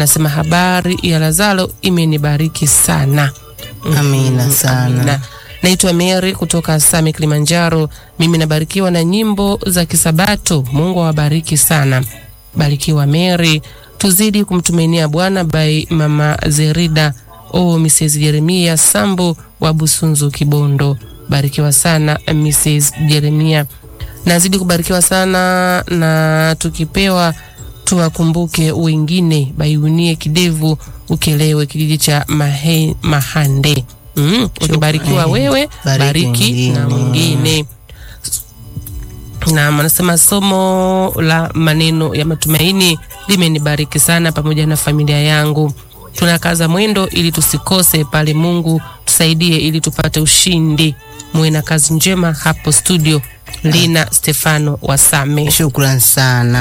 anasema habari ya Lazaro imenibariki sana. Amina sana. Amina. Naitwa Mary kutoka Same Kilimanjaro. Mimi nabarikiwa na nyimbo za Kisabato. Mungu awabariki sana. Barikiwa Mary. Tuzidi kumtumainia Bwana by Mama Zerida o Mrs. Jeremia Sambo wa Busunzu Kibondo. Barikiwa sana Mrs. Jeremia. Nazidi kubarikiwa sana na tukipewa tuwakumbuke wengine baiunie kidevu ukelewe kijiji cha Mahe, Mahande. Mm, ukibarikiwa wewe Bariki bariki na mwingine. mwingine. Na anasema somo la maneno ya matumaini limenibariki sana pamoja na familia yangu. Tunakaza mwendo ili tusikose pale. Mungu tusaidie ili tupate ushindi. Muwe na kazi njema hapo studio. Lina Stefano Wasame. Shukran sana.